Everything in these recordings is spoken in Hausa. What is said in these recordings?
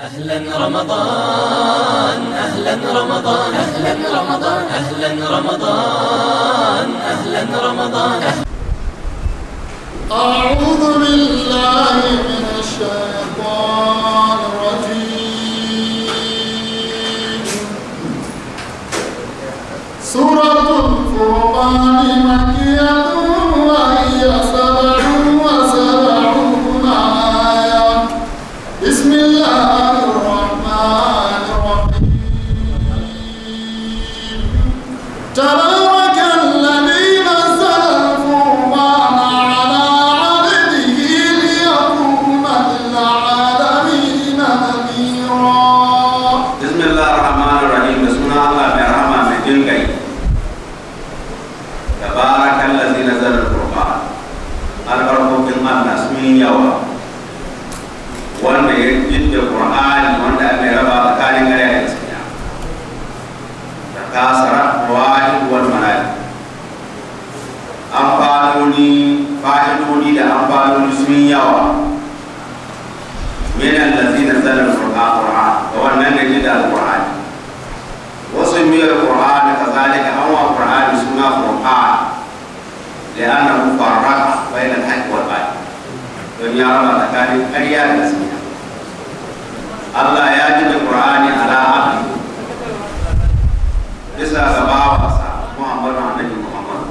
أهلا رمضان أهلا رمضان أهلا رمضان أهلا رمضان أهلا رمضان أعوذ بالله من الشيطان الرجيم سورة الفرقان مكية وهي سبع وسبعون آية بسم الله الرحمن الرحيم تبارك الذي نزل الفرقان على عبده ليكون للعالمين نذيرا bismillah ar-rahman ar-rahim da suna Allah mai rahama mai jin gai tabarakan lazi nazar al-qur'an albarkokin Allah sun yi yawa wanda ya jidda qur'ani wanda aka yi raba tsakanin gare da gaskiya da kasara wahid wal malaki amfanoni fa'idodi da amfanoni sun yi yawa من الذين نزل القرآن وأن نجد القرآن وسمي القرآن كذلك هو القرآن سنة القرآن لأنه فرق بين الحق والباطل دنيا رب تكالي قرية الاسمية الله يجد القرآن على عبده bisa gabawa sa Muhammadu Annabi Muhammad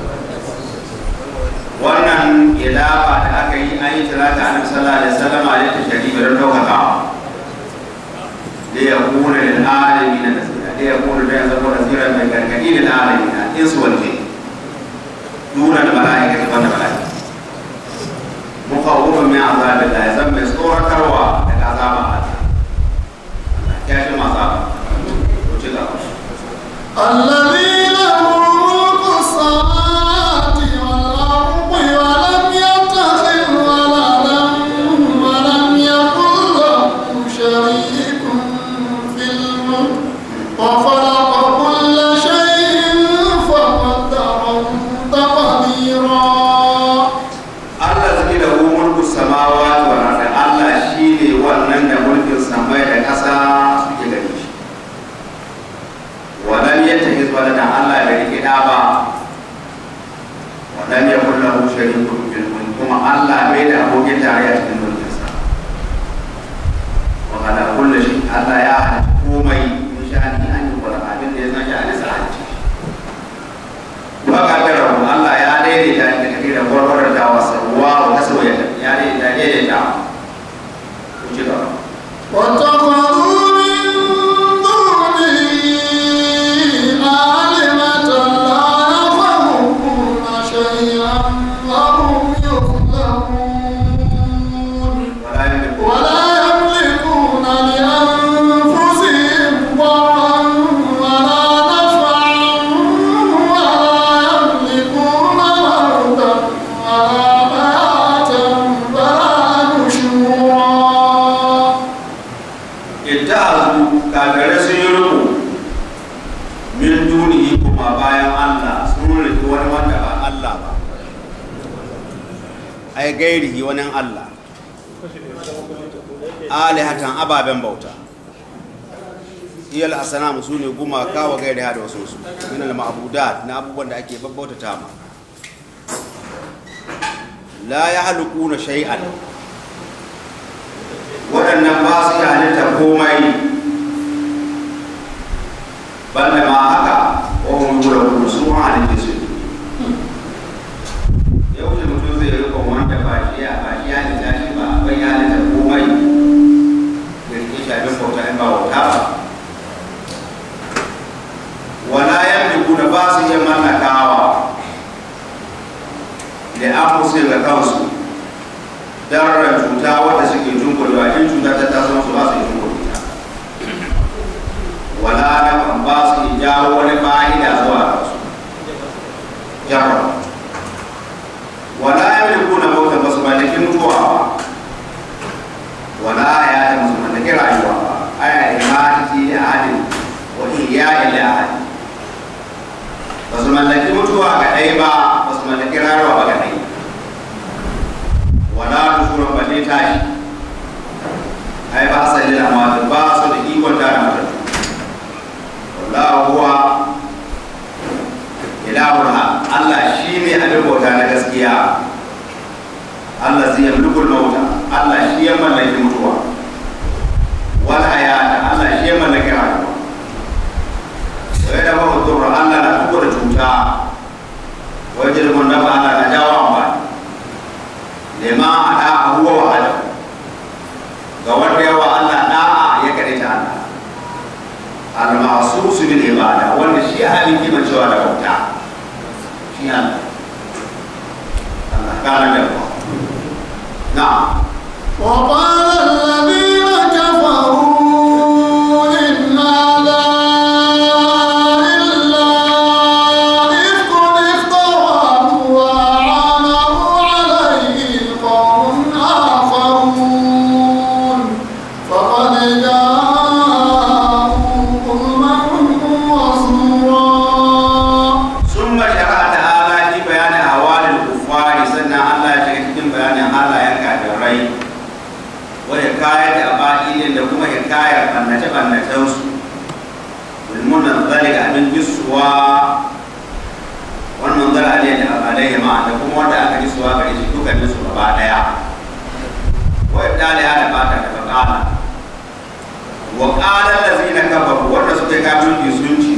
wannan ilafa da aka yi an yi talata annabi sallallahu alaihi wasallam a yadda shari'a don daukakawa da ya kuna lil alamin nasira da ya kuna da ya zama nasira mai gargadi lil alamin insu wal jin duna da mala'ika da banda mala'ika mukawwafin min azabillah ya zama mai tsoratarwa daga azaba Allah ya shi masu abu ko ci gaba الذي له ملك السماوات والأرض ولم يتخذ ولدا ولم يكن له شريك في الملك وخلق كل شيء فقدره تقديرا Allah zai da mulku samawati wal ardi Allah shine wannan da mulkin samai da ƙasa suke gare shi walam yattahiz walada Allah bai rike da ba walam yakul lahu sharikun fil mulk kuma Allah bai da abokin tarayya cikin mulkin sa wa ala kulli shay Allah ya halitta komai in sha'ani an yi kula abin da ya san sha'ani sa halitta fakadar Allah ya daidaita da kake da gwargwarar da wasa ruwa wa kaso ya ya daidaita daidaita ku ci gaba واتخذوا من دونه آلهة لا يخلقون شيئا وهم يخلقون wala yamliku ولا يملكون لأنفسهم ضرا ولا نفعا ولا يملكون موتا ولا حياة ولا نشورا ittahazu kafirai sun yi rubu min dunihi kuma bayan Allah sun rike wani wanda ba Allah ba ai gairihi wani Allah alihatan ababen bauta iyal asanamu su ne gumaka wa gairi da wasu su min al ma'budat na abubuwan da ake babbauta ta ma la yahluquna shay'an waɗannan ba su yi halitta komai banda ma haka wahun gura kuma su ma halitta su yau da mutum zai rika wanda ba shi ya ba shi ya halitta shi ba bai ya halitta komai da rike shafin bauta in ba wauta ba wala yamliku da ba su iya mallakawa da an musu ga kansu dararar cuta wadda suke tunkulewa in cuta ta taso su ba su yi tunkule ta wala na kan ba su yi jawo wani fa'ida zuwa ga su jarra wala ya mai kuna mauta ba su mallaki mutuwa ba wala ya ta musu mallaki rayuwa ba aya imanci da ahadin wa iya ila ahadin ba su mallaki mutuwa ga ɗaya ba ba su mallaki rayuwa ba ga ɗaya wala nushura balle tashi ai ba sa lil amwat bauta na gaskiya Allah zai yamlikul mauta Allah shi ya mallaki mutuwa wal hayata Allah shi ya mallaki rayuwa wa yadda ba mutuwa Allah na tuko da cuta wajen mun da Allah na jawo amfani lema ada abuwa wa adam ga wanda yawa Allah da'a ya kare ta Allah al-ma'sus bil ibada wanda shi halin kima cewa da bauta shi Allah Allah kana da na'am وقال الذين كفروا إن هذا إلا إفك افتراه وأعانه عليه قوم آخرون فقد جاءوا ظلما وزورا ثم شرع تعالى في بيان أحوال الكفار سنة الله cikin bayanin halayen kafirai wa hikayat aba'ilin da kuma hikayar bannace bannacen su ilmun zalika abin jisuwa wannan zara ne da alaihi ma da kuma wanda aka jisuwa gare shi dukkanin su gaba daya wa ibdali hada bata da bakala wa qala allazina kafaru wanda suke kafirci sun ci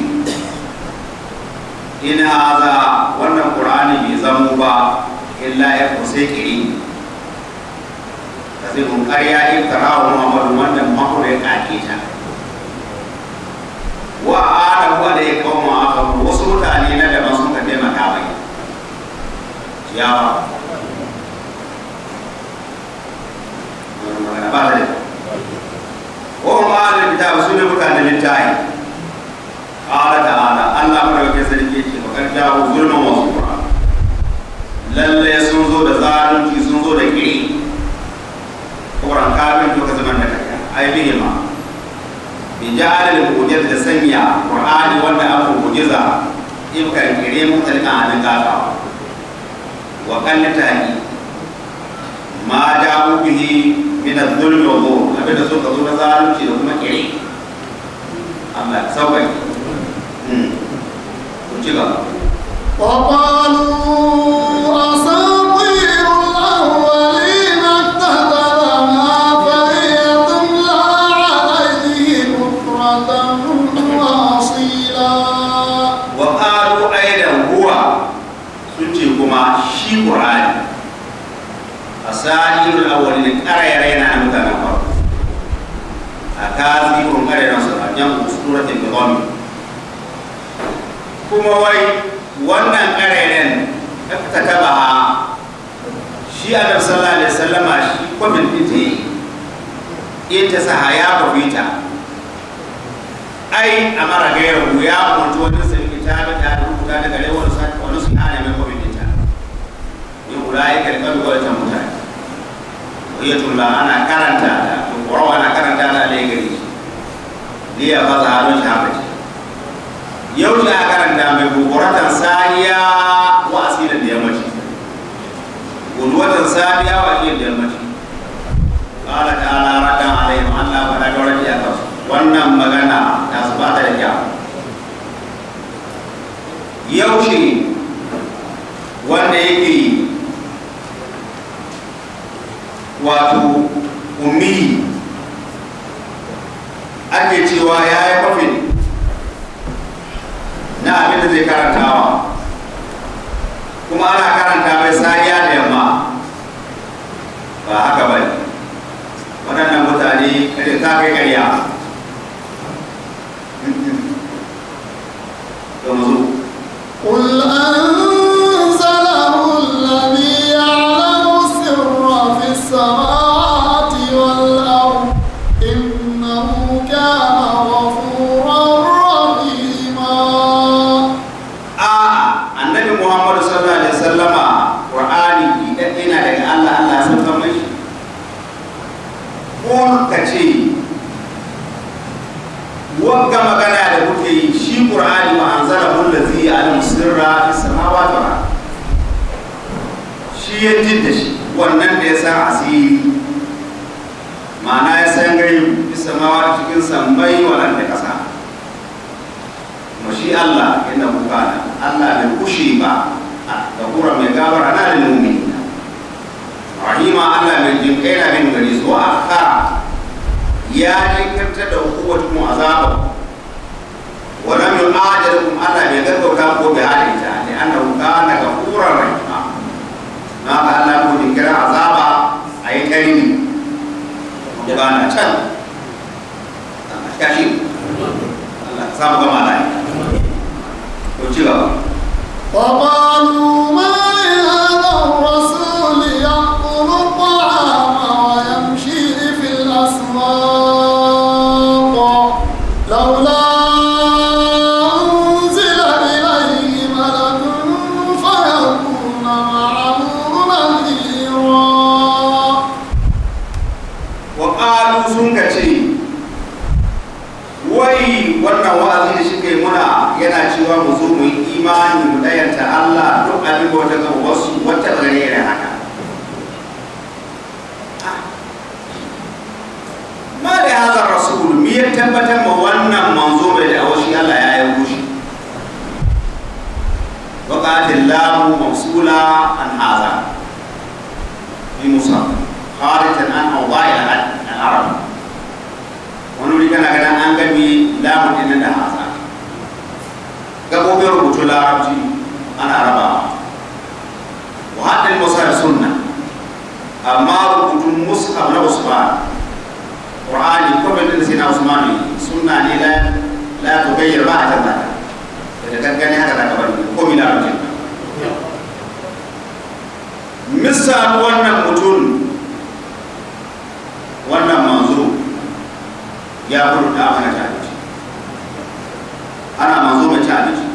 in haza wannan qur'ani bai zamo ba illa ya kusa kiri da zai mun ƙarya in tarawa muhammadu wannan mahuru ya kake ta wa ada wa da ya kawo aka wasu mutane na daban sun ka taimaka mai ciyawa magana ba ta da wa ma'adar kitab su ne mutanen littafi قال تعالى الله مدوكي sarki ce bakar jawo zulman wasu kura lalle sun zo da zalunci sun zo da kiri kuran kafin to ka zaman da kaya ai bihi ma bi ja'al al da sanya qur'ani wanda aka mujiza in kan kire mutalka an kafa wa kallata ma ja'u bihi min adh-dhulmi wa dhulm abinda suka zo da zalunci da kuma kire Allah sauƙaƙe وقالوا أساطير الأولين اكتتبها فهي تملى عليه بكرة وأصيلا وقالوا أيضا هو سنتي كما شي قرآن أساطير الأولين كرا يرينا أمتنا فرق أكاذيب كرا نصر أجمع سورة النظام kuma wai wannan ƙareren ta taba ha shi a sallallahu alaihi wasallama shi kwamin ita yi ita sa ya bafita ai a mara gairar ya umarci wani sarki ta bi ta rubuta daga rai wani sati wani su hana mai kwamin ita ya kula ya karɓar wata mutane wai tulla ana karanta da ƙwarwa ana karanta da alai gari liya ba za a don shi haka ce yau shi a karanta mai guguratan saniya wa asirin da yammaci guduwatan saniya wa asirin da yammaci ƙala ta ala rakan alayhim allah ba da gaurar ya kasu wannan magana ta su ba ta da kyau yau shi wanda yake wato ummi ake cewa ya yi kwafin na abin da zai karantawa kuma ana karanta mai sariya da yamma ba haka ba ne waɗannan mutane irin ta kai ƙarya to mu zo قل أنزله الذي يعلم السر في السماوات والأرض إنه كان غفورا رحيما a annabi muhammadu sallallahu alaihi wasallama qur'ani idan ina daga Allah Allah ya saka mai ko ka ce wagga magana da kuke yi shi qur'ani wa anzala allazi ya'lamu sirra fis samawati wal ard shi ya da shi wannan da ya san asiri ma'ana ya san gari fis samawati cikin sammai wal ard da kasa kuma shi Allah yana bukana Allah bai kushe ba da gafura mai gafara na da mu'minina rahima Allah mai jin kai na bin gari zuwa akhara ya jinkirta da hukumatu azaba wa lam yu'ajilukum Allah bai gaggauta ko bai halitta ne annahu kana gafurar rahima na ga Allah ko jinkira azaba ayi karimi ga na can kashi Allah ka samu gama lafiya ko ci gaba وقالوا ما لهذا الرسول يأكل الطعام ويمشي في الأسواق لولا أنزل إليه ملك فيكون معه نذيرا wa ƙalu sun ka ce wai wannan wa'azi da shi kai muna yana cewa mu zo mu yi imani mu dayanta Allah duk abin da wata gaba wasu wata gare da haka ma da haza rasul mi ya tabbatar ma wannan manzo mai da awashi Allah ya yi gushi wa qatillahu mawsula an haza bi musa خارجا عن اوضاع العرب wani kana ganin an gami lamun din da hasa gabobin rubutu larabci ana rabawa wa haɗin musar sunna amma rubutun mushaf na usman qur'ani ko bin da sai na usman sunna ne la la tugayyir ba a canza da gangane haka zaka bari ko mi larabci misal wannan mutum wannan manzo ya gudu da mana ta abinci ana manzo mai ci abinci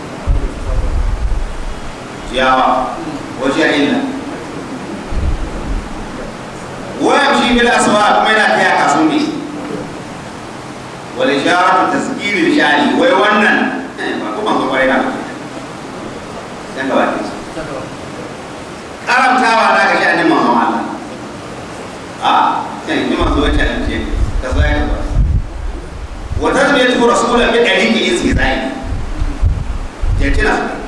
ciyawa wace ya illa wayan shi bil aswa kuma yana taya kasu ne wal isharatu tasgiri shari wai wannan ba kuma zo kwarai na dan gaba ke karamtawa da ga sha'anin manzon Allah a kan yi manzo wacce an ce ka zo ya ba wa tazmiyatu rasulan bi dariqi istizai ya tana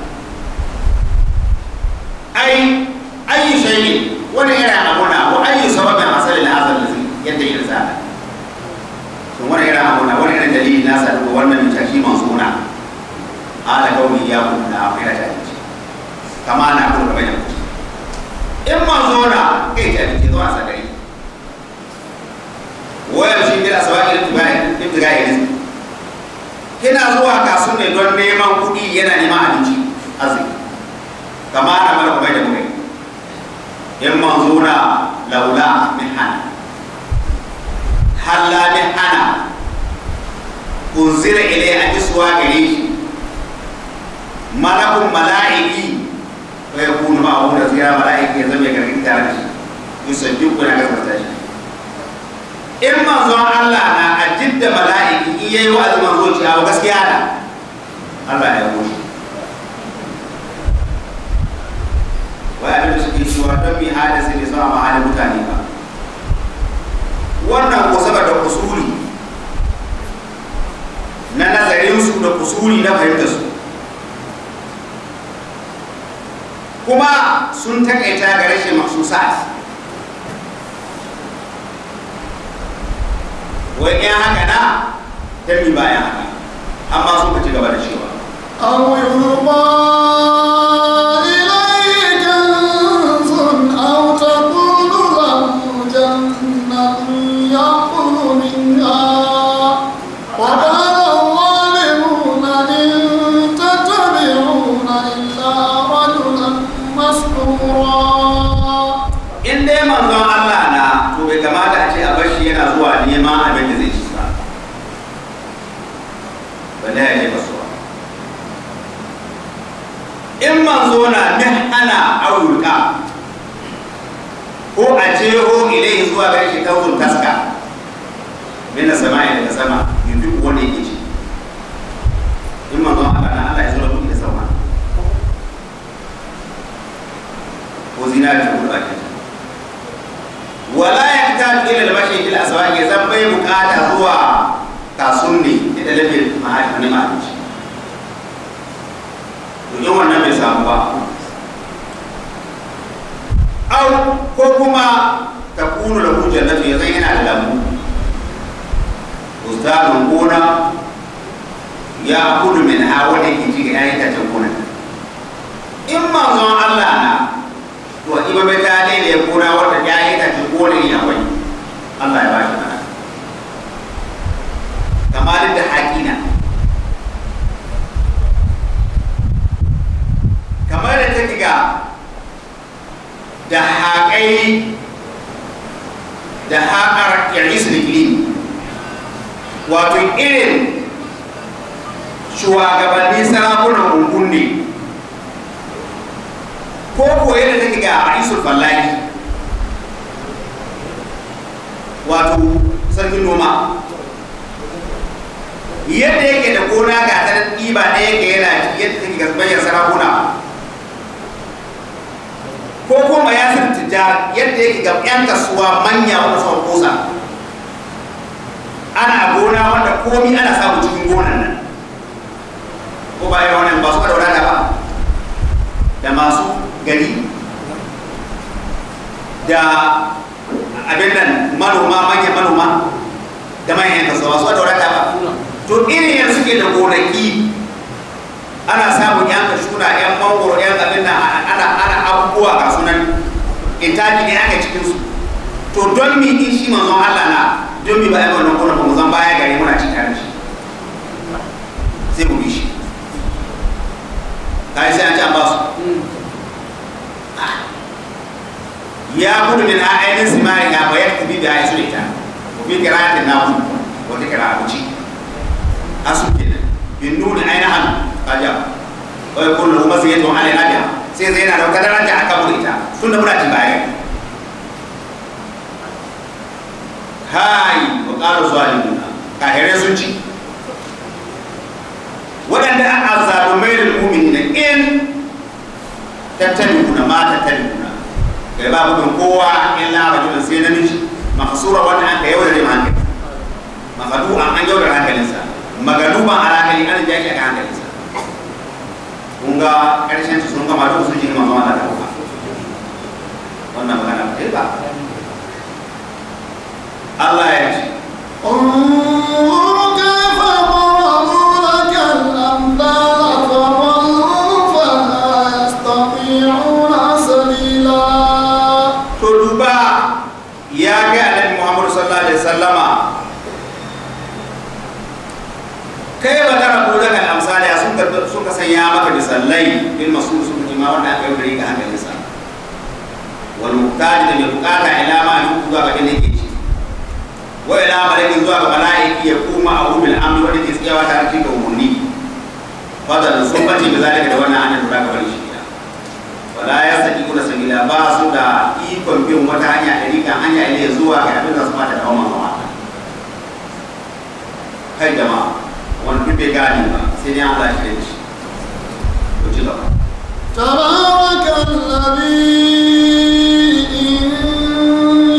ai ayi shay'in wani irin abu na ko ayi sababin asalin azal lazi yadda ya zaba to wani irin abu na wani irin dalili na sa ko wannan mutashi mansuna ala kawai ya kun da akwai da ta kama na kuma bayan in manzo na kai ta ce zuwa sadari wayar shi kira sawa irin ibtiga irin kina zuwa kasu ne don neman kuɗi yana neman abinci arziki kama ana mana kuma da mukai in manzo na laula mihana halla mihana unzira ilai a isuwa gare shi malakun mala'iki wa ya kunu ma'a wanda zira mala'iki ya zama ya gargaɗi tare da shi yusaddiqu na gaskata shi in manzon Allah na a jidda mala'iki in yayi wa'azi manzo ce abu gaskiya da Allah ya goshi wai abin da suke cewa don mi hadisi ne sama mahalin mutane ba wannan ko saboda kusuri na nazarin su da kusuri na fahimtar su kuma sun takaita ga rashin maksusat wai in haka na dami bayan haka amma sun ka ci gaba da cewa أو يلقى إليه كنز أو تكون له جنة يأكل منها وقال الظالمون إن تتبعون إلا رجلا مسحورا in dai manzon Allah na to bai kamata a ce a bashi yana zuwa neman abin da zai ci ba balle ya je kasuwa in manzo na mihana aurulka ko a jeho ilai zuwa gare shi kawun taska mina sama'i daga sama yanzu wani yake ci in manzon Allah na Allah ya zo da kuɗi da sama ko zinari ko bakin wala ya fita ila da mashi fil aswaqi zan bai bukata zuwa kasunni da lafi ma'ani ma'ani to in wannan bai samu ba au ko kuma ta kunu da hujjar na fiye zan yana da lambu ustadun gona ya kudu min ha wanda ke ci ga yayin tacen gona in manzon Allah na to ima bai ta ne da gona wanda yayin tacen gona ne akwai Allah ya ba shi mana kamar da haƙina kamar da ta ga da haƙai da haƙar yaris da wato irin shugabanni sarakunan ungun ne ko koyi da take ga ra'isul fallani wato sarkin noma yadda yake da gona ga ta ɗiba ɗaya yake yana yadda take ga bayyana sarakuna ko kuma ya fi tijjar yadda yake ga 'yan kasuwa manya wanda suka kosa ana gona wanda komi ana samu cikin gonan nan ko ba yawan wannan ba su da wadata ba da masu gari da abin nan manoma manyan manoma da manyan kasuwa su da wadata ba to irin yanzu suke da gonaki ana samun yan kashuna yan mangoro yan abin nan ana ana abubuwa ga sunan intaji ne aka cikin su to don mi in shi manzon Allah na don mi ba ai wannan gona ba mu zan baya gari muna cikin tare shi sai mu bi shi kai sai an ci an ba su ya kudu min ainihin simari ya bayar ku bi da ya su ita ku bi kiratin na kudu wata kira abuci asu kenan bin nuni ainihin kaja wai kullu kuma sai yato alai nabiya sai zai yana da wata daraja aka mu ita tunda muna ci baya hai wa qalu zalimuna kahirai sun ci waɗanda an azzalumai da mu'minina in tattalin ma tattalin kai ba gudun kowa illa rajulun sai namiji mahsura wanda aka yaudare da hankali mahadu an an yaudare hankalinsa magaluban alakali an jaki aka hankalinsa kun ga karshen su sun gama duk sun ji manzo Allah da kuma wannan magana ba ba Allah ya ce انظر كيف ضربوا لك الأمثال فضلوا فلا يستطيعون سبيلا to duba ya ga annabi Muhammad sallallahu alaihi wasallama kai ba da rabu daga amsali a sun ka sun ka sanya maka misallai bil masul sun ji ma wanda aka yi ga hankalinsa wal muqtadi da mai bukata ila ma yi zuwa ga inda yake ci wa ila malaikin zuwa ga malaiki ya kuma abu bil amri wanda ke tsayawa tare da umurni fadal sun bace da zalika da wannan annabi da ka bari shi wala ya saki kuna sabila ba su da ikon bin wata hanya da rikan hanya ile zuwa ga abin da su mata da hawan hawa kai jama'a wani duk bai gane ba sai dai Allah shi da shi to ci gaba تبارك الذي إن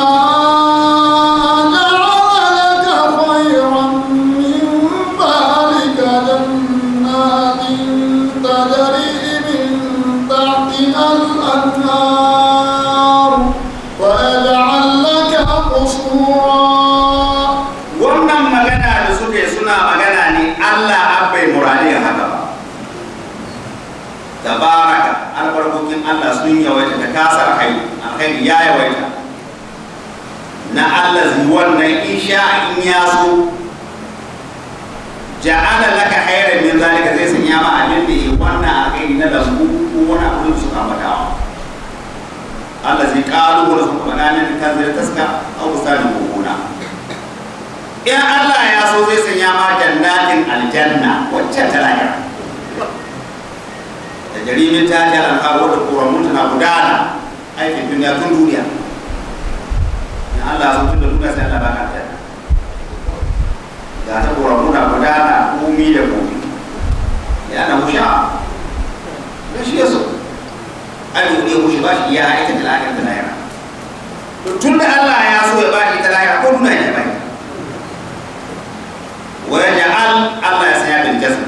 شاء جعل لك خيرا من ذلك جنات تجري من تحتها الأنهار ويجعل لك قصورا wannan magana da suke suna magana ne Allah abbai muradin haka ba tabaraka albarkokin Allah sun yawaita da kasar kai alkhairi ya yawaita na Allah zai wannan insha in ya so ja'ala laka khairan min zalika zai sanya ma abin da ya wannan alkhairi na lambu ko wani abu da suka matawa Allah zai kalu wani suka faɗa ne kan zai taska a misalin gona in Allah ya so zai sanya ma jannatin aljanna wacce ta lahira da jarimin ta ta alƙaro da ƙoramun tana gudana aikin duniya tun duniya in Allah so tun da duniya sai Allah baka aljanna ga ta ƙoramun na gudana komi da komi ya na musha da shi ya so ai ne mushi ba shi ya aika da lahira da lahira to tun da Allah ya so ya ba shi ta lahira ko duniya ya ba shi ويجعل الله يسيا بالجزم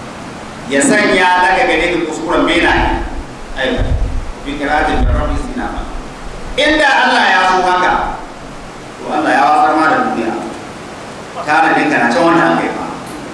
يسنيا لك غنيك كسكورا بينا أيوة في قراءة بالرب سينا inda Allah ya so haka to Allah ya wasar ma da duniya tana ne kana can wanda aka yi ba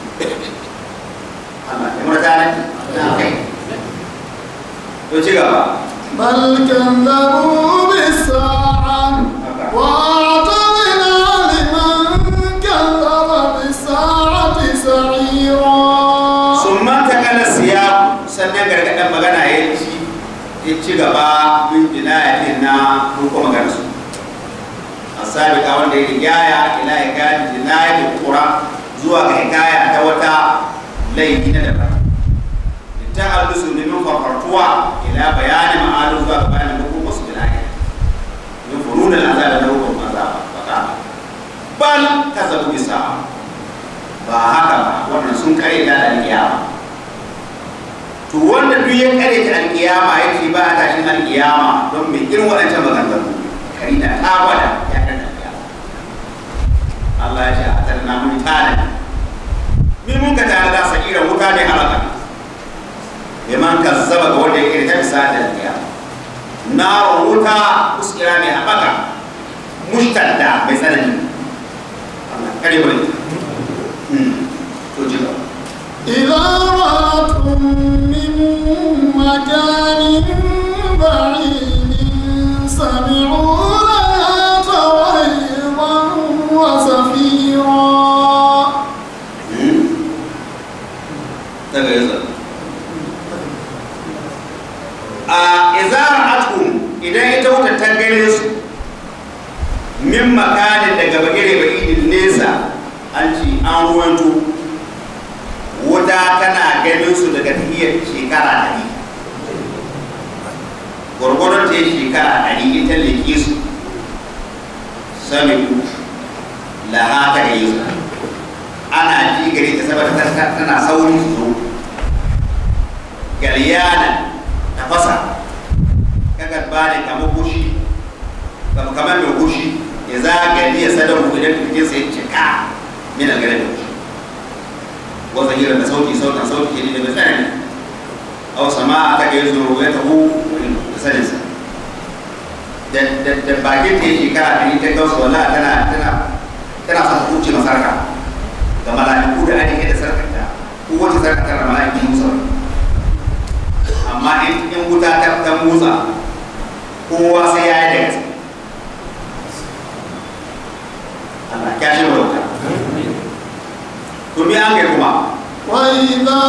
Allah ya mura tana na kai to ci gaba بل كذبوا بالساعة وأعتدنا لمن كذب بالساعة سعيرا sun manta kana siya sannan gargaɗin magana ya ci ya ci gaba bin jinayatin na ruko magana su asabika wanda ya rigaya ila ya gani jinayatin kura zuwa ga hikaya ta wata laifi na daban ta allusu ne min farfartuwa ila bayani ma'alu zuwa ga bayanin hukumar su jinaya min furunan azaba na hukumar azaba baka bal kazabu bisa ba haka ba wannan sun kare da alkiyama to wanda duk ya kare ta alkiyama yake ba a tashin alkiyama don mai irin waɗancan maganganu kari da ta gwada ya kare alkiyama Allah ya ce a tarna mun tana min mun ka tare da sakira wuta ne halaka liman kazzaba ga wanda ya kare ta bisa da alkiyama na wuta uskira mai haɓaka mushtadda mai tsanani Allah kare bane to ji gaba إذا رأتهم من مكان بعيد سمعوا لها تغيظا وزفيرا daga yanzu a izara atum idan ita wuta ta gane su min makanin daga bagire ba'idin nesa an ci an ruwanto wuta tana ganin su daga tahiyar shekara ɗari gwargwaron ta yi shekara ɗari ita leke su sami ku laha ta gayi su ana ji gare ta saboda ta- tana sauri su zo galyana ta fasa kaga ba ne kama gushi kama kamar mai gushi ya zagani ya sadar ku idan kirkin sai cika min algare da gushi wata hira da sauti sautin sauti ke da mai tsanani aw sama aka ga yanzu ya tahu da saninsa da da da bakin ta yi shekara ɗari ta gausa wala tana tana tana sa ta kuce masarka ga mala'iku da ake da sarkata ko wace sarkata da mala'iku musa amma in in wuta ta ta motsa kowa sai ya yi da gaske Allah ya shi wuta to me an kai kuma وإذا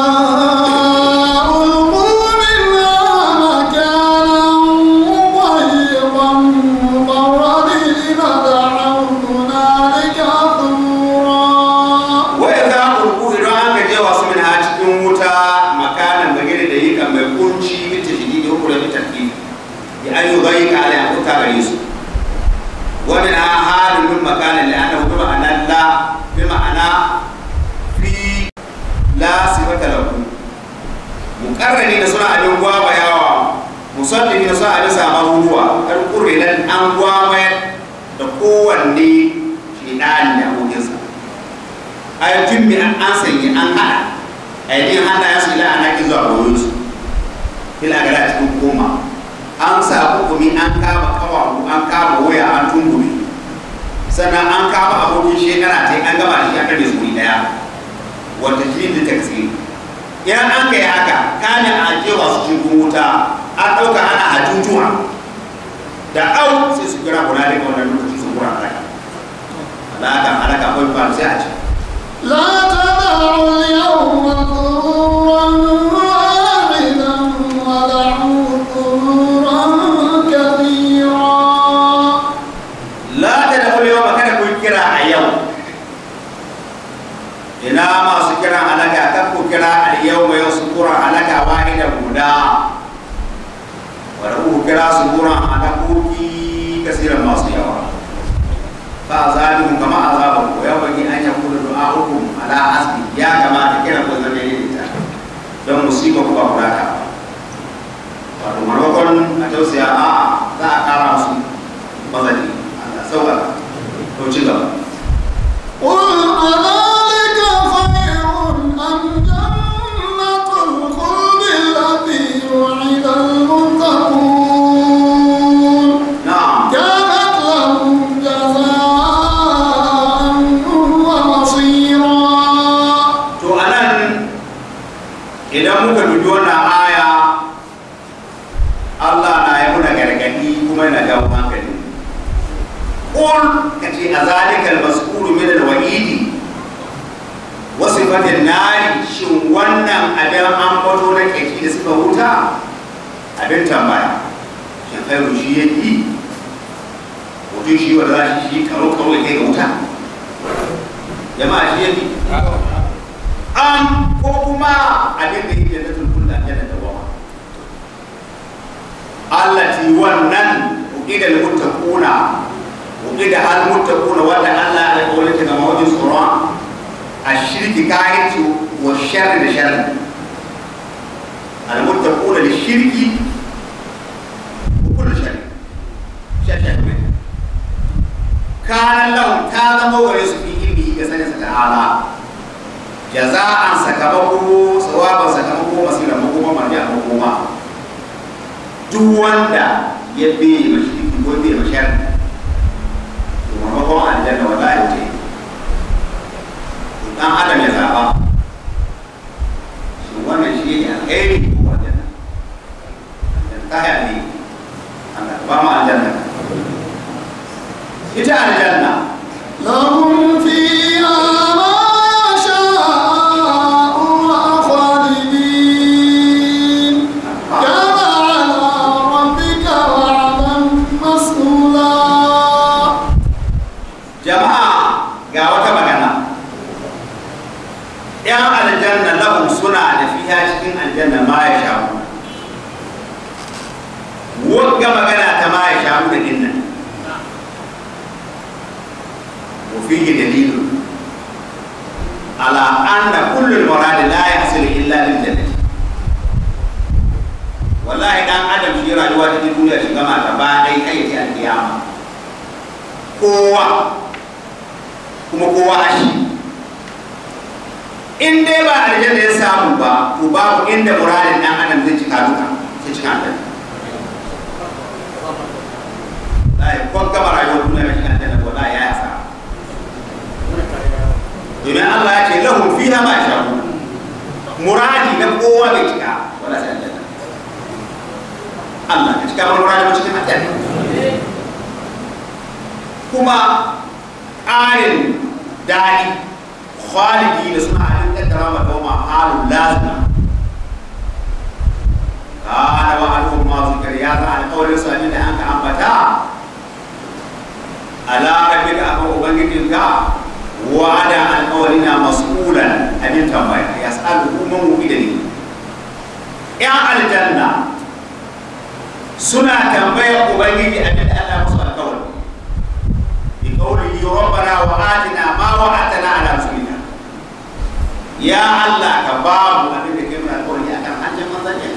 ألقوا منها مكانا ضيقا مقرنين دعوا هنالك ثبورا wai za ku rubu idan an gaje wasu min ha cikin wuta makanan bagire da yi kan mai kunci bita shi da hukura bita ki ya an yi gai ka ala ya kuta gare su wani na halin min makanan da ana bi ma'ana la bi ma'ana fi la sifata lahu mukarrani da suna abin gwaba yawa musalli da suna abin samar ruwa kan kurrilan an gwaba da kowanne shi ɗani da abokinsa ayatun mi an an sanya an hada ainihin hannayen su ila ana ki zuwa goyon su ila ga da cikin koma an sa hukumi an kama kawawu an kama waya an tungume sannan an kama abokin shekara ta an gama da shi aka da su wuri daya wata shi da taksiri idan an kai haka kamin a jewa su cikin wuta an ɗauka ana hajjujuwa da au sai su kira kula daga wannan lokaci su kura halaka halaka halaka kawai ba sai a ce لا تدعوا اليوم ثبورا واحدا ودعوا ثبورا كثيرا la ta da kulewa ba kada ku kira a yau ina masu kiran halaka kan ku kira al yau mai su kura halaka wahida guda wadda ku kira su kura halakoki kasiran masu yawa fa azabihum kama azaban ku ya bagi an yakuna du'a'ukum ala hasbi ya kamata kira ku zama yin ta don musiba ku ba ku rata ba wato maimakon a tausaya a za a kara musu mazali Allah sauka to ci gaba قل أذلك خير أم جنة الخلد التي وعد المتقون na'am idan muka dubi wannan aya Allah na yi muna gargadi kuma yana jawo hankali qul kace a zalikal mas'ulu min al-wa'idi wa sifatin nari shin wannan abin an bato na keki da suka wuta abin tambaya shin khairu shi yake mutum shi wanda za shi shi karo karo ya kai ga wuta jama'a shi yake an ko kuma abin da yake da tulkul da aljanna da wawa allati wannan uqida lil muttaquna uqida al muttaquna wanda Allah ya kawo ta ga mawajin tsoron ashirki kayanci wa sharri da sharri al muttaquna lil shirki wa kullu sharri sharri kana lahum ta zama wa su fi ilmi ga sanin sa ta'ala jaza'an sakamako tsawaban sakamako masira makoma marja makoma duk wanda ya biye mashi ko biye mashar to maimakon aljanna wallahi ce dan adam ya zaba shi wannan shi ne alheri ko aljanna aljanna ta ya ne Allah ba mu aljanna ita aljanna لهم فيها ما يشاءون خالدين كان على ربك وعدا مسؤولا jama'a ga wata magana yan aljanna lahum suna da fiya cikin aljanna ma ya shafu wagga magana ta ma ya shafu da dinnan وفيه دليل على أن كل المراد لا يحصل إلا للجنة والله دان adam shi rayuwa ta duniya shi gama ta ba dai kai ta alkiyama kowa kuma kowa ashi in dai ba aljanna ya samu ba to babu inda muradin dan adam zai cika duka sai cika aljanna lai ko gama rayuwar duniya shi aljanna wallahi ya yasa domin Allah ya ce lahum fiha ma yasha'un muradi na kowa bai cika wala sai aljanna Allah ka cika mana muradi mu cikin aljanna kuma ƙarin daɗi khalidi da suna halin kaddara ma dawma halun lazima kana wa alhum ma zikr ya za alƙawarin su da an ka ambata ala rabbika akan ubangijinka wa'ada alƙawarina mas'ulan abin tambaya ya sa'alu man wuƙi da ni ‘yan aljanna suna tambaya ubangiji abin da Allah musu alƙawari bi qawlihi rabbana wa atina ma wa'atana ala rasulina ya Allah ka ba mu abin da kai mana alƙawari akan hanyar manzannin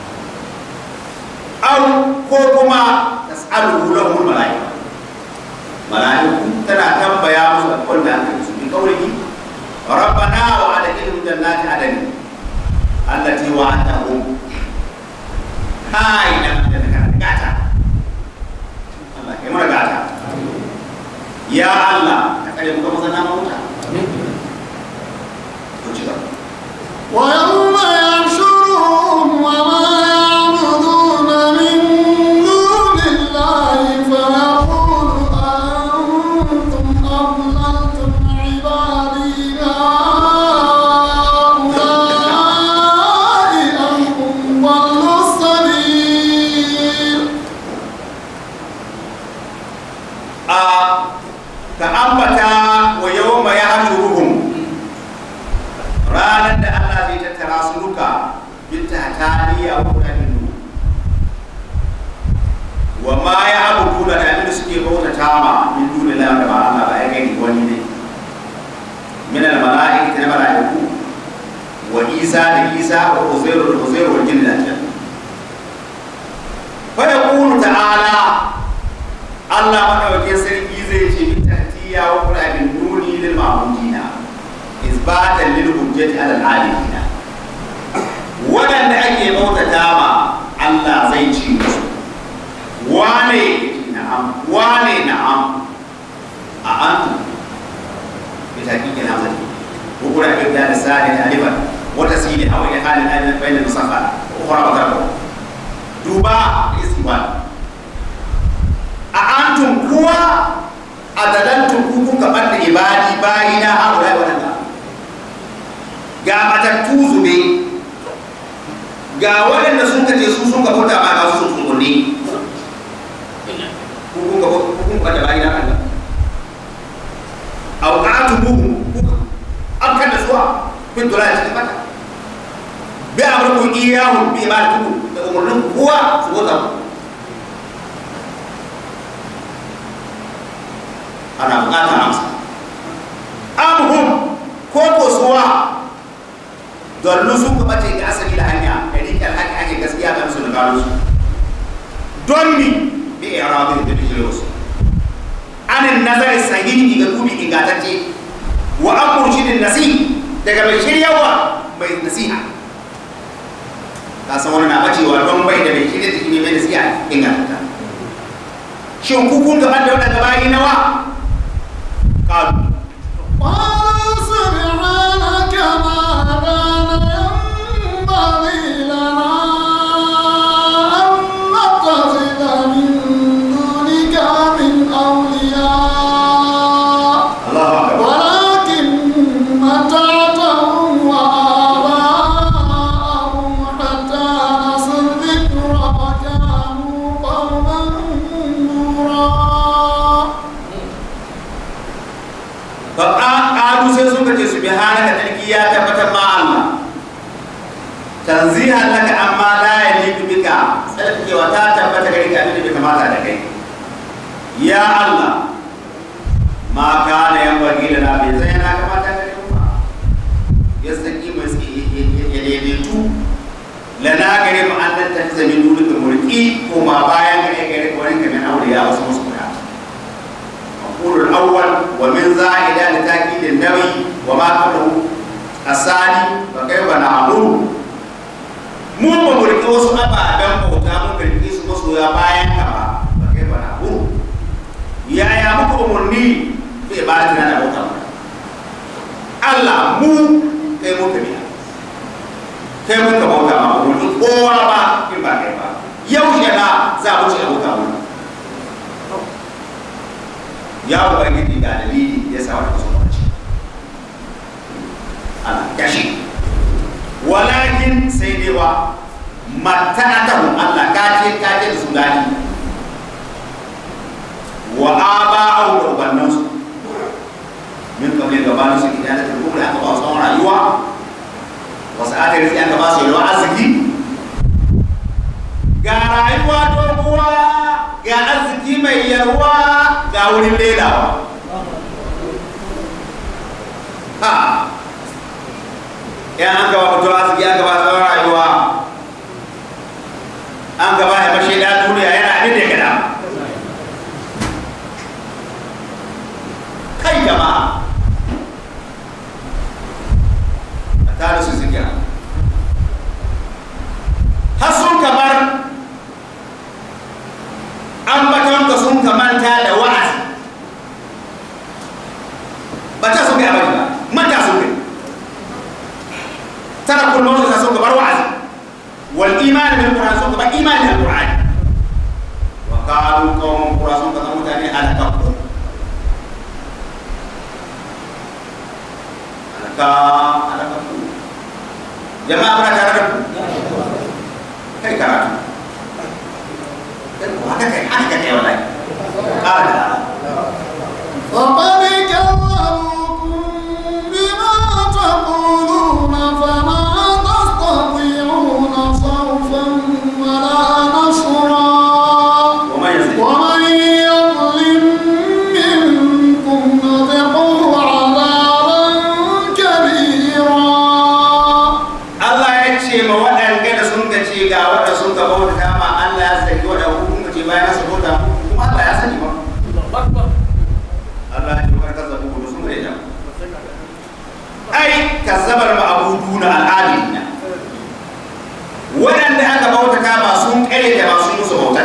aw ko kuma tas'alu lahu malaika malaiku tana tambaya musu alƙawarin da aka yi su bi qawlihi rabbana wa adkhilhum jannati adn allati wa'adtahum kai da da gata Allah kai mana gata ya Allah ka kare mu ga mazana mauta ko ci gaba ويوم يحشرهم وما يعبدون من دون الله فيقول أأنتم أضللتم عبادي هؤلاء أم هم ضلوا السبيل a ka ambata wa yau ma ya hashuruhum ranar da Allah zai tattara su duka binta taliya wa kudin wa ma ya abudu da abin da suke bauta tama min duni la da ba Allah ba ya gani wani ne min al malaikati na malaiku wa Isa da Isa wa Uzairu da Uzairu wa jinni da aljanna fa yaqulu ta'ala Allah madaukakin sarki zai ce min tahtiya wa qur'anin nuni lil ma'mudina isbatan lil hujjati ala al alimina wadanda ake bautata ma Allah zai ci musu wane na'am wane na'am a antu bi taqiqi na zai ko qur'anin da lisani da alifan wata sili a wani halin ainihin bayan musafa ukhra wa tarko duba istiwal a antum kuwa a dalantum ku kun gaban da ibadi bayina haula wadanda ga matattu zube ga waɗanda sun kace su sun ka bauta ma ga su sun kunne ku kun ka kun ka da bayina Allah aw atubuhum an kada suwa bin dole cikin mata bi amrukum iyahum bi ibadatikum da umurnin kuwa su bauta mu ana bukatar amsa amhum ko ko suwa dallu sun ka bace ga asali da hanya da rike alhaki ake gaskiya ga musu da gano su don ni bi irabin da bijire wasu anin nazari sahihi ga dubi ingantacce wa an murshidin nasi daga mai shiryawa mai nasiha ka san wani na bacewa don bai da mai shirya da shi ne mai nasiha ingantacce shin ku kun gaban da wadanda bayi nawa قالوا قال سبحانك ما كان ينبغي لنا أن نتخذ من دونك من أولياء الله أكبر ولكن متعتهم وآباءهم حتى نسوا الذكر وكانوا قوما نورا فقالوا sai suka ce subhanaka tarki ya tabbatar ma Allah tanzihan laka amma la yaliku bika tsarkakewa ta tabbata gare ka abin da bai kamata da kai ya Allah ma kana yan bagi da na bai zai na kamata gare mu ba ya saki mai ya daidaitu lana gare mu an ta zami dole da mulki ko ma bayan gare gare ko wani kamin aure ya wasu musu kuɗa المفعول الأول ومن زائدة لتأكيد النبي وما قبله الثاني فكيف نعمل mu ba mu riƙe wasu ababen bauta mun riƙe su masoya bayan ka ba ba kai ba na huru yaya muku umarni bai ba da na bauta ba Allah mu kai muka biya kai muka bauta ma ba mu kowa ba in ba kai ba yaushe na za mu ce a bauta mu ya ubangiji ga dalili ya sa wata kusa kwanci ana kashi walakin sai dai wa mata'atahu Allah ka ce ka ce da su dani wa aba'ahu da ubannansu min kamar gabanin su idan da turbu da aka ba su tsawon rayuwa wasu aka rizki aka ba su yalwa arziki ga rayuwa doguwa ga arziki mai yarwa ga wurin lelawa ha yan an gaba mutuwa arziki an gaba tsawon rayuwa an gaba ya bashe da duniya yana abin da ya gada kai jama'a a tare su zigira har sun kamar ambatonka sun kamanta da wa'azi ba ta sun kai abadi ba manta sun kai tara kullum su sun kamar wa'azi wal imani bil qur'an sun kamar imani bil qur'an wa qalu qawmun qura sun kamar mutane alaqabu alaka alaqabu jama'a muna tare da ku kai karatu haka kai haka kai wallahi qala وقد كذبوكم بما تقولون فما تستطيعون صرفا ولا نصرا ومن يزد ومن يظلم منكم نذقه عذابا كبيرا Allah ya ce ma waɗanda da sun ka ce ga waɗanda sun ka bauta ma Allah ya sani waɗanda kun ka ce bayan su bauta kuma Allah ya sani ba Allah ya ce wa ka zabu da sun rena ai kazzabar ma'buduna al'adina waɗanda aka bauta ma sun kare da masu musu bautar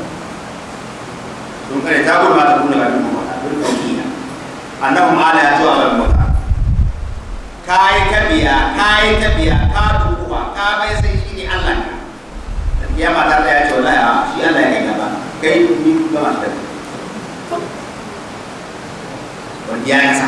sun kare ta gudu ma ta kuna ga duk bauta duk tauhida annahum ala ya tuwa ban bauta kai kan biya ka yi ta biya ka dukuwa ka bai sai shi ne Allah ne ya mata ta ya ce wallahi a shi Allah ya kai gaba kai ni ba ma ta wani ya kasa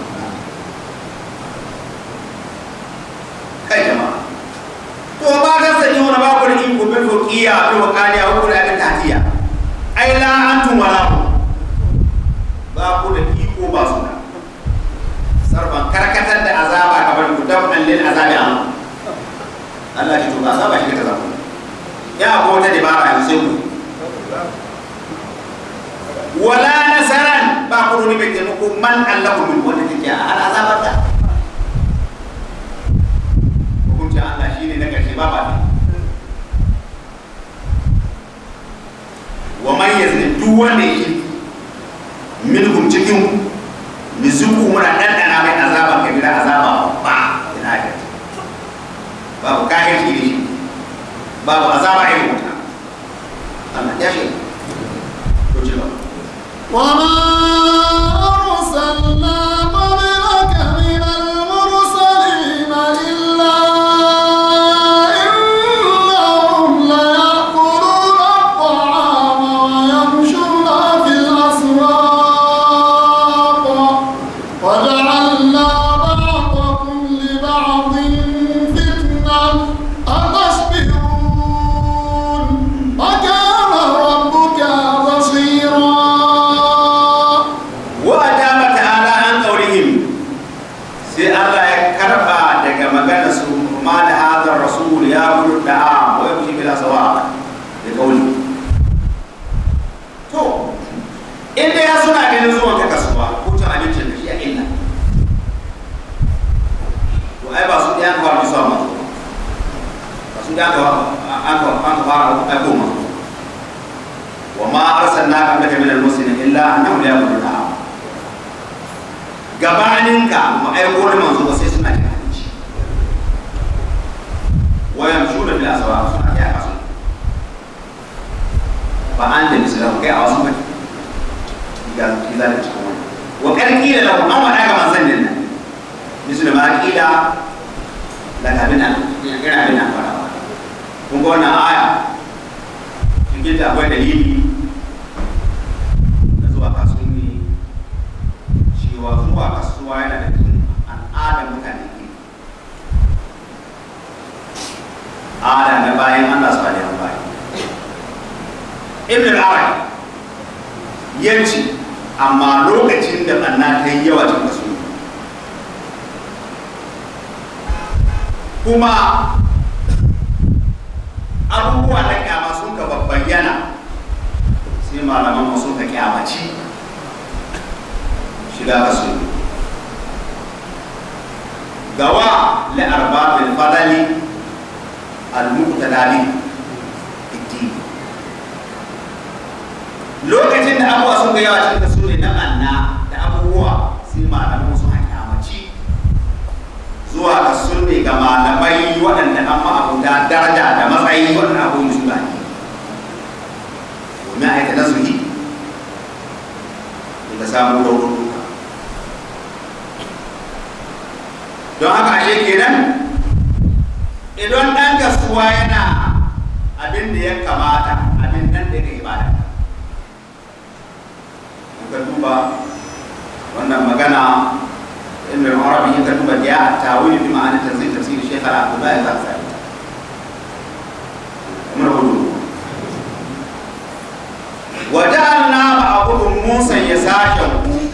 kai jama'a to ba ta sani wani ba ku da iko bil fuqiya bil waqaliya wa kullu abin tahtiya ai la antum wala hum ba ku da iko ba su da sarfan karkatar da azaba kamar ku dab'an lil azabi an Allah shi to ba azaba shi ta zama ya ko wata dabara yanzu sai ku wala nasaran ba ku ni mai taimako man Allah min wanda take a har azabar ta hukuncin Allah shine na karshe ba ba wa man yazni duk wanda yake minhum cikin mizuku muna ɗanɗana mai azaba kabira azaba ba ina da babu kayan shi ne babu azaba irin wuta Allah ya shi to ci gaba وما أرسلنا قبلك من المرسلين إلا إنهم ليأكلون الطعام ويمشون في الأسواق وجعلنا بعضكم لبعض فتنة أتصبرون وكان ربك بصيرا wa ajaba ta'ala an qawlihim sai Allah ya karba daga maganar su ma da hadar rasul ya gudu da'a wa yamshi bila sawa da qawli to inda ya suna ganin zuwan ka kasuwa ko cin abincin da shi a illa to ai ba su ɗaya ka fara zuwa masu ba su ɗaya ka an ka an ka fara aiko masu wa ma arsalna qablaka min al-muslimin illa annahum la yaquluna da'a gabaninka mu aiko da manzo ba sai suna da abinci wayan shura bil aswa suna ya kasu ba an da misala kai a wasu bane ga kiza da cikin wani wa karkila lahu an wada ga manzon din nan misali ma kila la kabina ina abin nan fara kun ga wannan aya cikin ta akwai dalili na zuwa kasuwanni cewa zuwa kasuwa yana da cikin al'adar mutane ke ada na bayan Allah su bada bayan ibn al-arabi ya ce amma lokacin da ɓanna ta yi yawa cikin kasu kuma abubuwa na kyama sun ka bayyana sai malaman sun ka kyamaci shiga kasu gawa la'arbabil fadali al-muqtadali iddi lokacin da abubuwa sun ga yawa cikin kasu ne na anna da abubuwa sai malaman sun kyamaci zuwa kasu ne ga malamai waɗanda an ma'abuta daraja da matsayi waɗanda abubuwan su ba ne domin aika nazari da samun raunuka don haka ashe kenan idan ɗan kasuwa yana abin da ya kamata abin nan da ya ibada ka duba wannan magana ibn al-arabi ka duba ya tawil bi ma'ana tanzil tafsir shaykh al-abdullah al-zakari kuma hudu وجعلنا بعضهم موسى يساشا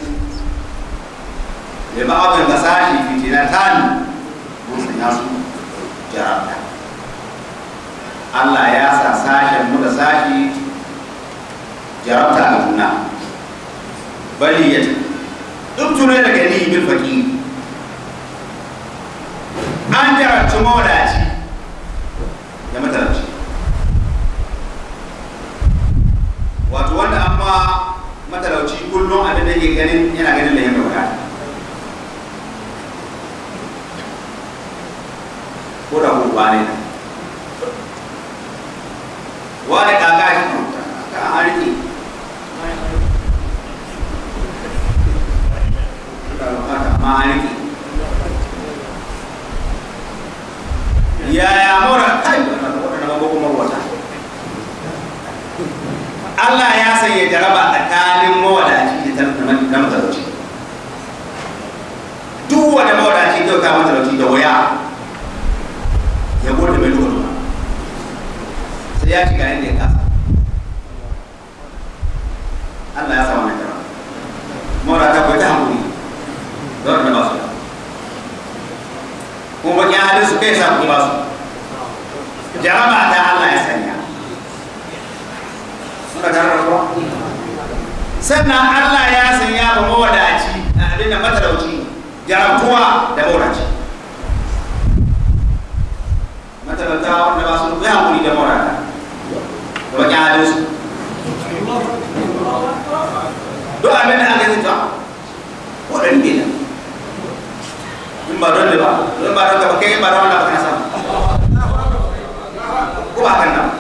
لبعض المساشي فتنتان موسى ياسو جربتا Allah ya sa sashen mu da sashi jarabta a juna bali ya duk tunai daga ni bil faqi an jarabci mawadaci da matalauci wato wanda amma matalauci kullum abin da ke ganin yana ganin da yin wadata ko da ko ba ne wani kaka shi ka an rike da bukata amma an rike Allah ya sanya jaraba tsakanin mawadaci da na matalauci duk wanda mawadaci zai kawo matalauci da waya ya gode mai duka duka sai ya shiga inda ya kasa Allah ya sa wannan jaraba mawadata bai ta hankuli da wanda ba su da kuma bakin halin su kai sa kuɗi ba su jaraba ta Allah ya sanya suka tare da kuwa sannan Allah ya sanya ba mawadaci a abin da matalauci jarabtuwa da mawadaci matalauta wanda ba su ya hankuli da mawadata da bakin halin su duk abin da aka yi ta waɗanda ne in ba don da ba in ba don ka ba kai in ba don wanda ba kana samu ko ba kan nan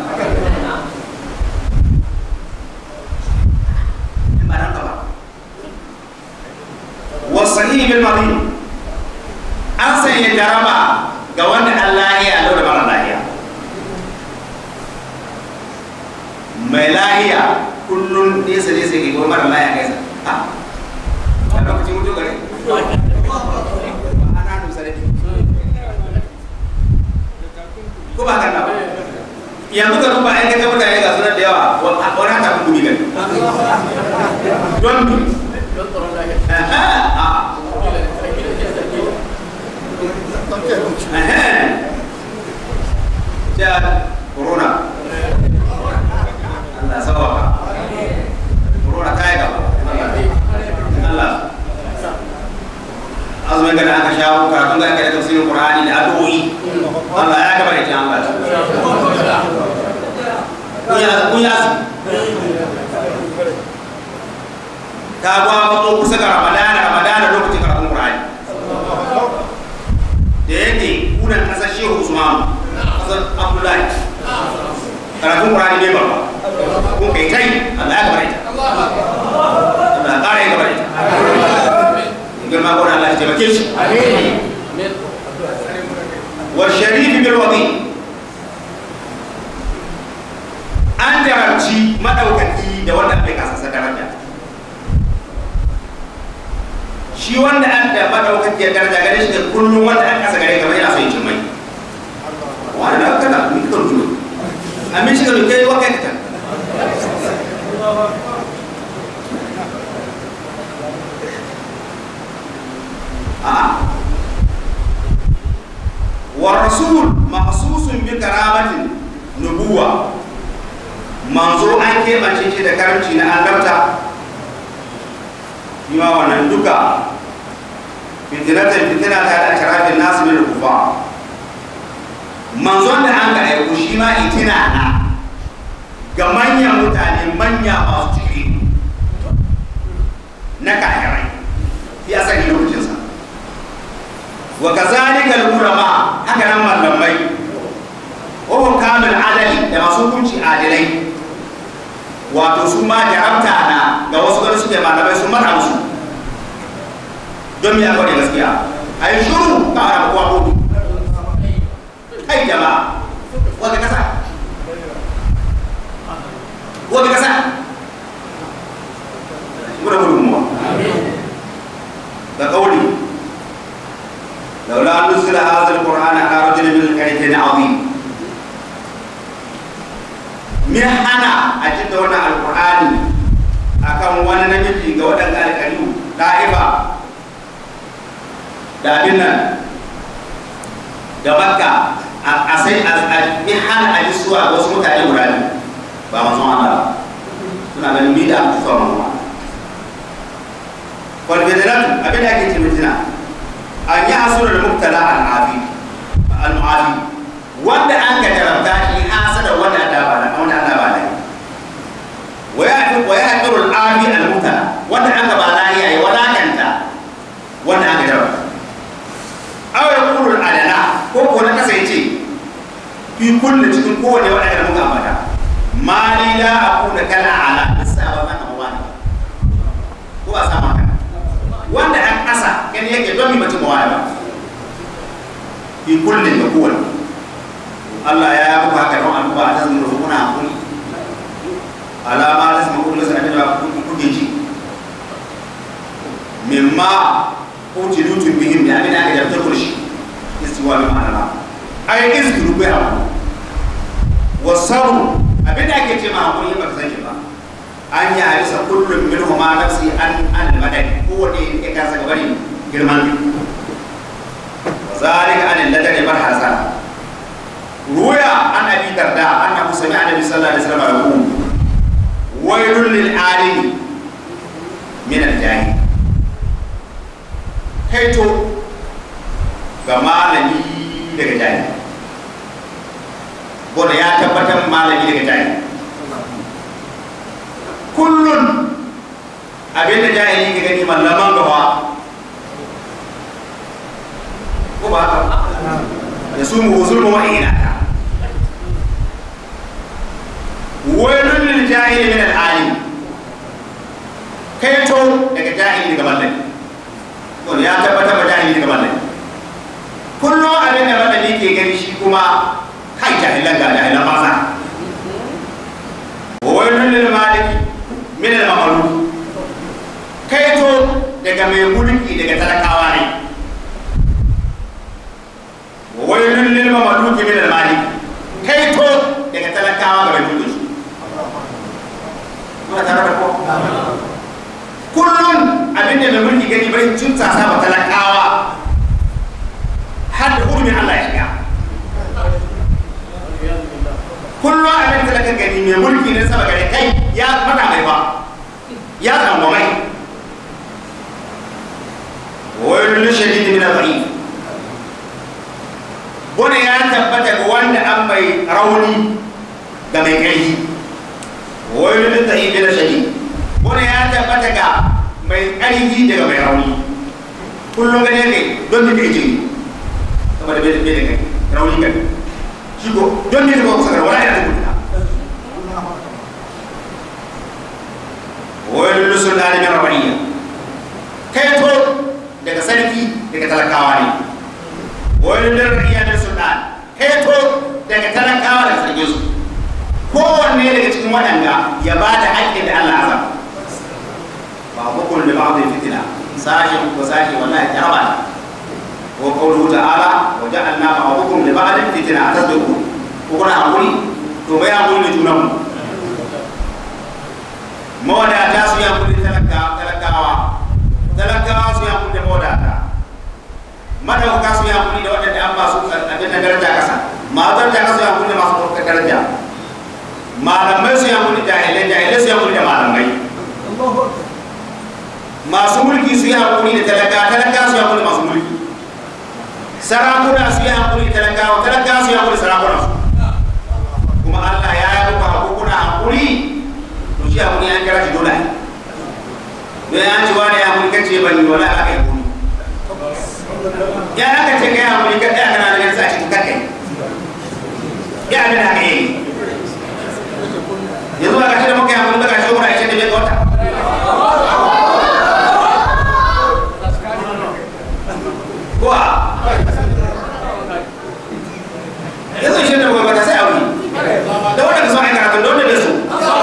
in ba don ka ba wasahi bil marid an sanya jaraba ga wanda an lahiya lau da mara lahiya mai lahiya kullum nesa nesa ke kuma mara lahiya kai sa a lokacin mutu gare ana nusa da ko ba kan ba yanzu ka duba ai kaga mutane ga sunan da yawa wani haka kun gumi gani don bi ja corona Allah sawa corona kai gaba Allah azumin da aka shawo karatun da aka yi tafsirin Qur'ani da addu'o'i Allah ya gaba da ita Allah kun ya kun ya ka gwa ba kusa ga Ramadana Ramadana lokacin karatun Qur'ani da yake kunan kasar Shehu Usman kasar Abdullahi karatun Qur'ani ne babba kun kai kai Allah ya gaba da ita Allah ya kare gaba da ita girma gona Allah ya taimake shi wa sharifi bil wadi an jarabci madaukaki da wanda bai kasa sa daraja shi wanda an da madaukaki ya daraja gare shi da kullum wanda an kasa gare kamar yana so ya cin mai wani da kana mi kan duro amin shi ga kai wa kai ta والرسول مخصوص بكرامة نبوة manzo an keɓance shi da karamci na annabta ma wannan duka fitinatan fitina ta da sharafin nasu min kufa manzon da an ga aiko shi ma itina na ga manyan mutane manya masu ciki na kahirai ya sani lokacinsa wa kazalika al-ulama haka nan malamai wa hum kamil adali da masu hukunci adilai wato su ma jarabta na ga wasu gani suke malamai sun mata musu don me aka da gaskiya ai shuru ka ara kuwa ko kai jama'a wanda kasa wanda kasa gura gudunmuwa da kauli لولا نزل هذا القرآن على رجل من القريتين عظيم من حنا أجد هنا القرآن akan wani namiji ga waɗanda alƙaliyu ɗa'ifa da abin nan da makka a sai a bi hana a ji suwa ga wasu mutane guda biyu ba manzon Allah suna ganin mi da tufa manzon kwalfederatu abin da ake ce mutina an yi hasura da mubtala al-afi al-mu'afi wanda an ka jarabta shi hasada wanda Allah ba da wanda Allah ba da wa ya fi wa ya hakiru al-afi al-mubtala wanda an ka ba lahiya ya walakanta wanda an ka jarabta aw ya qulu al-adala ko ko na kasa yace fi kullu cikin kowane wanda da muka ambata mali la aqula kala ala isa ba zan ba ko ba sama kana wanda an ƙasa gani yake don mi mutum waya ba fi kullum da kowane Allah ya yi muku haka don al'umma a tazmin da kuna hakuri alama ta sama kuma sanar da kuke ji mimma utilutun bihim da abin da aka jarta kurshi istiwa bi ma'ana ai izgiru bai abu wasabu abin da ake ce ma hakuri ba ka san shi ba an yi harisa kullum min huma nafsi an an madani kowane ya kasa gaba ne girman zalika an ladani bar hasan ruya an abi darda annahu sami'a nabi sallallahu alaihi wasallam yaqul waylun lil alimi min al jahil kaito ga malami daga jahil wanda ya tabbatar malami daga jahil kullun abinda jahili ke gani mallaman gaba ko ba haka da su mu zulmu wa ina wailun lil jahili min al alim kai to daga jahili daga mallami to ya tabbatar da jahili daga mallami kullum abin da mallami ke gani shi kuma kai jahilan ga jahilan maza wailun lil maliki min al mamluk kai to daga mai mulki daga talakawa ne wailun lil mamluk min al malik kai to daga talakawa ga mai mulki kuna tare da ko kullun abin da mai mulki gani bai cinta sa ba talakawa har da hurumin Allah ya shiga kullum abin da talaka gani mai mulki ne sama gare kai ya fada mai ba ya zama mai wani shadidi min al-dha'if wani ya tabbata ga wanda an mai rauni ga mai kai wani lidda'i min shadidi wani ya tabbata ga mai ƙarfi daga mai rauni kullum gane ne don da kai jini saboda bai da bai da kai rauni kai shi ko don ne da ba kusa gara wani ya tabbata wani lusun da alimin rawaniya kai to daga sarki daga talakawa ne wani lirriya da sultan kai to daga talakawa daga sarki su kowanne daga cikin waɗanda ya ba da haƙƙin da Allah azam ba hukun da ba zai fitina sashen ko sashe wallahi ta raba wa qawluhu ta'ala wa ja'alna ba'dukum li ba'din fitina tasbiqu ko kuna hakuri to bai hakuri da junan mu mawadata su yi hakuri talakawa talakawa su yi hakuri da mawadata madauka su yi hakuri da waɗanda an ba su abin da daraja kasa matar da su yi hakuri da masu ɗaukar daraja malamai su yi hakuri da jahilai jahilai su yi hakuri da malamai masu mulki su yi hakuri da talaka talaka su yi hakuri da masu mulki sarakuna su yi hakuri da talakawa talaka su yi hakuri da sarakuna su kuma Allah ya yi muku hakukuna hakuri to shi hakuri an kira shi dole don ya ci wani ya hakuri kace ban yi wala aka yi kuni ya aka ce kai hakuri ka tsaya kana ganin sa cikin kakai ya abin da aka yi yanzu ba ka ce da muka yi hakuri ba ka ce wura ishe da bai ga wata kuwa yanzu ishe da bai wata sai aure da wanda ka so a yi karatun da wanda bai so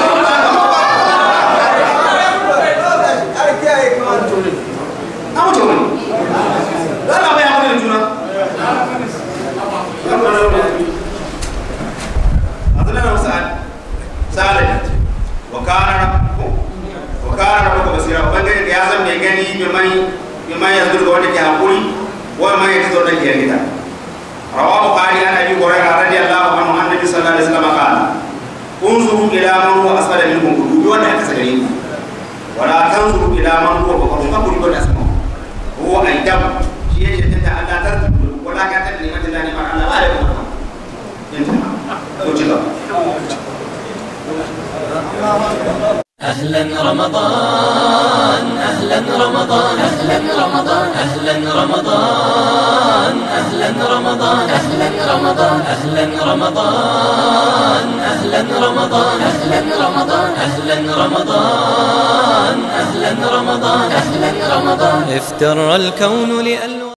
an wuce wani za a bai hakuri da juna Abdullahi Sa'ad Sa'ad wa kana wa kana rabbuka basira ubangiji ya san mai gani bi mai bi mai yanzu ga wanda ke hakuri wa mai yake zo da ke gida rawahu bukhari an abi hurairah radiyallahu anhu annabi sallallahu alaihi wasallam qala unzuru ila man huwa asfala minkum ku dubi wanda aka sagare ku wala tanzuru ila man huwa fawqa ka dubi wanda asma huwa aidam shi yake tunda Allah ta wala ka ta ni'mat Allah ni Allah ba da ku inta ko ci gaba أهلا رمضان أهلا رمضان أهلا رمضان أهلا رمضان أهلا رمضان أهلا رمضان أهلا رمضان أهلا رمضان أهلا رمضان أهلا رمضان أهلا رمضان أهلا رمضان افتر الكون لأن